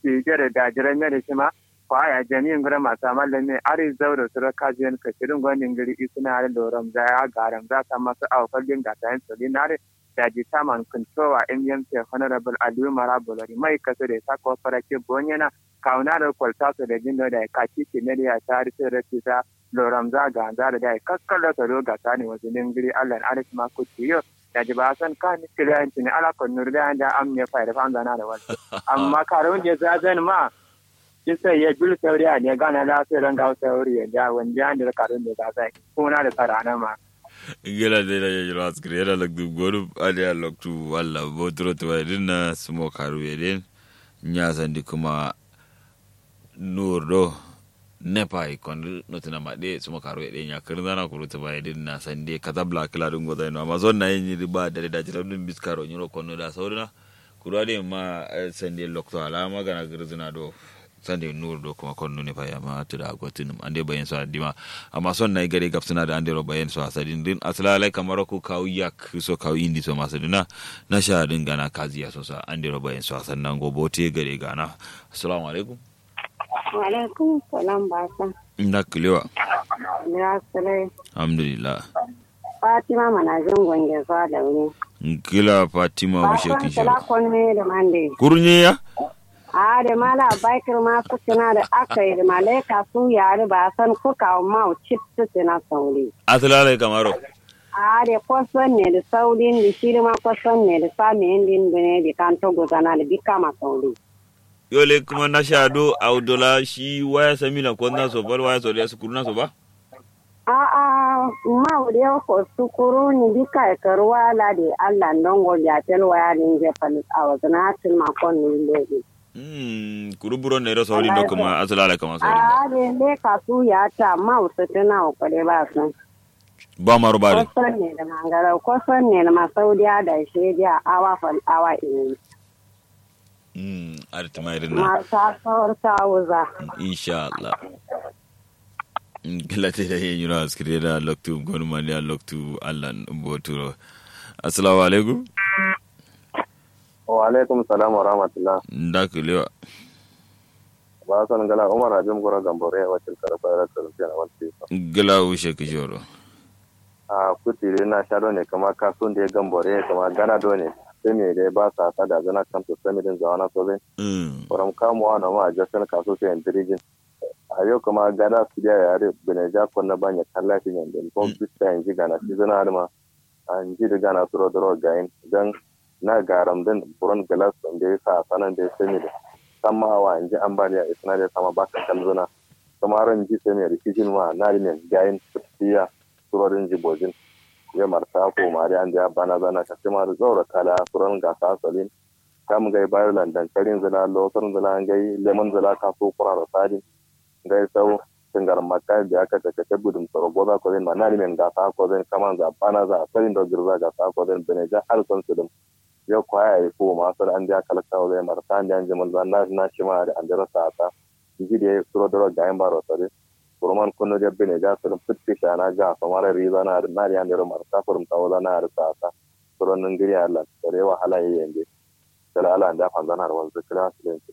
kuti jere da jiran ne da shi ma kwa ya jami'in gura masu amalin ne ari zaura su raka jiyan ka shirin gwanin gari isuna da loram za ya garam za ta masu aukallin gata yin solinare da ji taman kuntowa mmc honorable aliyu marabulari mai kasu da ta kawo farake bonyana kauna da kwalta su da jindo da ya kaci ke ne da ya ta rikin rashi ta loram za ga za da ya kakkala ta lo gata ne wasu ningiri allah na arish ma kuti yau da ji ba san kan kiliyanci ne ala kon nurda da am ne fa da fa na da wani amma karun je zazan ma kisa ya bil sauriya ne gana da sai ran ga sauriya da wanda ya da karun da zazan kuna da sarana ma gela de la yelo askri era lak du goru ali alok tu walla botro to edin smo karu edin nya sandi kuma nur do nepa ikon notina made smo karu edin nya kirna na kuru to edin na sandi katabla kala dun goda no amazon na yin riba da da jira dun biskaro nyoro kono da saurina kuru ade ma sandi lokto ala magana girzina do sande nur do kuma kon nune faya ma tuda gotin ande bayen so dima amma son nay gari gap suna da ande ro bayen so asadin din aslalai kamar ku kawu yak so kawu indi so masadina na sha din gana kaziya so sa ande ro bayen so sannan go bote gare gana assalamu alaikum wa alaikum salam basa inda kilewa ya sale alhamdulillah fatima mana jin gwange za da wuri kila fatima wushe ba kishe san kon me da mande kurnye ya a da mala baikir ma su tuna da aka yi da malaika su yare ba san kuka ma chip su tuna sauri aslalai kamaro a da kwason ne da saurin da shi ma kwason ne da sami indin ne da kan to gozana da bika ma sauri yole kuma na sha do audola shi waya samina ko na so bar waya so da su kurna so ba a a ma wuri ko su kuru ni bika e karuwa la de Allah don go ya tel waya din je falis a wazana til ma kon ni lebe Hmm, kuru buro ne rasa wani da kuma asalala kama sauri ba. a da ne ka su ya ta ma wasu tuna o kare ba san Ba maru ba kwason ne da mangara kwason ne da masaudiya da shediya awa fal awa ini Hmm, arti mai rinna. masa sawar ta wuza Insha Allah. Kila te da yin yura askiri da loktu gonu mani a loktu Allah boturo. Assalamu alaikum. wa alaikum salam wa rahmatullah Da ku lewa. ba san gala umar abin gura gambore wa tilkar bayar da rufiya na wani Gila wushe kishoro. a kutire na shado ne kama kasun da ya gambore kama gana do ne sai me dai ba sa ta da zana kan to sami din zawana so zai Hmm. from kamuwa na ma jasan kaso sai intelligent a yau kuma gada su da yare bane ja kon na banya tallafi ne da ko bisa yanzu gana shi zana da ma an ji da gana suro doro gain dan na garam din buron galas da ya sa sanan da ya sami da sama wa an ji ambaliya isna da sama ba ka kalzuna kuma ran ji sai mai rikicin ma na ne gain tsiya surorin jibojin ya marta ko mari an da bana bana ka sai ma da zaura kala suran gasa asalin kam gai Ireland dankalin zila lotar zila gai lemon zila ka so kura da sadi gai sau tingar maka da aka ta kace gudun tsoro goza ko zai manali men gasa ko zai kaman za bana za sarin da girza gasa ko zai bene ja alkon su dum ya kwaya yi ko ma sar an da kalaka zai marta an da an jimal na na shi ma da an da rasa ta ji da suro da ga yan baro sare kurman kunno da bene ja sar fitti shana ga samara riza na na da an da marta kurum tawala na da ta suro nan giri Allah sare wahala yayin da ala da fanzana da wanzu kira su da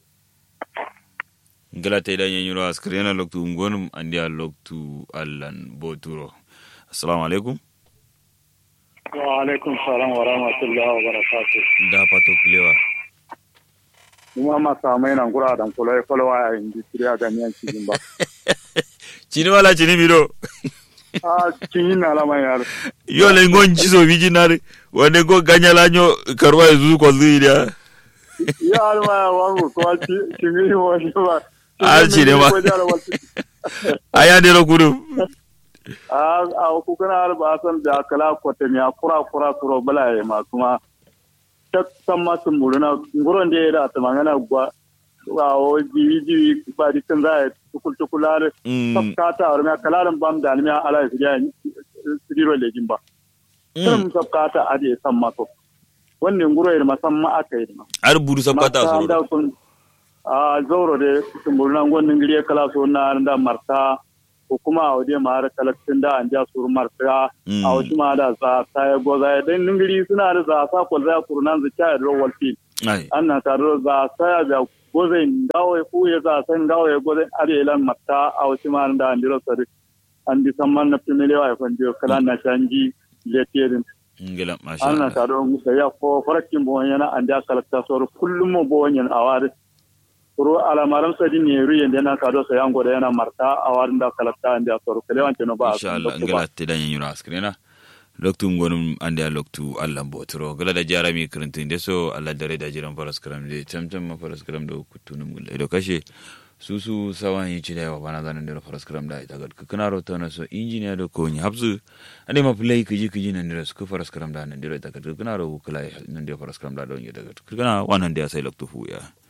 Gila te da yin yura askiri yana loktu ngonum andi a loktu Allan boturo. Assalamu alaikum. wa alaikum salam wa rahmatullahi wa barakatuh Da pato kilewa. kuma ma samai nan gura dan kula ya falwa ya indi tiriya ga niyan cikin ba Chini wala chini miro. a kin yi na lama yar yo le ngon chizo vijinari wane go ganyala nyo karwa ezu kwa zuri ya ya alma ya wangu ko ci kin yi wani ba Ah, ci ne ma. Ko jara wal- aya dero kudu a a ku kana har ba san da kala ko te ya kura kura kuro bala ya ma kuma tak san ma sun buruna nguron da ya da ta mangana gwa wa o jiwi jiwi ba di kan za tukul tukulare Mm, sabkata or me kalaran bam da me ala fiya sidiro lejin ba mm. sun sabkata ade san mato wannan guro ya masamma aka yi ma ar buru sabkata Marta so da kun a zauro de tumburna gwanin giriye kala so na da marta ko kuma a waje ma har kalaktin da an ja sur marta Mm. a wasu ma da za ta ya goza ya dan ningiri suna da za sa ko za kurnan za ta da walti ai an na tare da za sa ya da goze ngawo e fu ya za san ngawo e goze are lan matta a wasu ma da andiro sari andi samman na pimele wa ko ndio kala na shanji letierin ngila masha anna Allah ta do musa ya ko farakin bo yana andi akala ta soro kullum mo bo yan awari ro ala maram sadi ne ru yende na ka do sa yango da yana marta awarin da kala ta andi soro kele wan no ba insha Allah ngila te dan yura askrena loktu ngonum ande a loktu Allah botoro gala da jarami kirintun de so Allah dare da jiran faras karam de tamtam ma faras karam do kutunum gulle do kashe susu sawan yi ci da yawa bana zanen da faras karam da ita gad kana ro to na so injiniya do ko ni habzu ande ma play kiji kiji nan da su faras karam da nan da ita gad kana ro kula nan da faras karam da don yi da gad kana wannan da ya sai loktu fu ya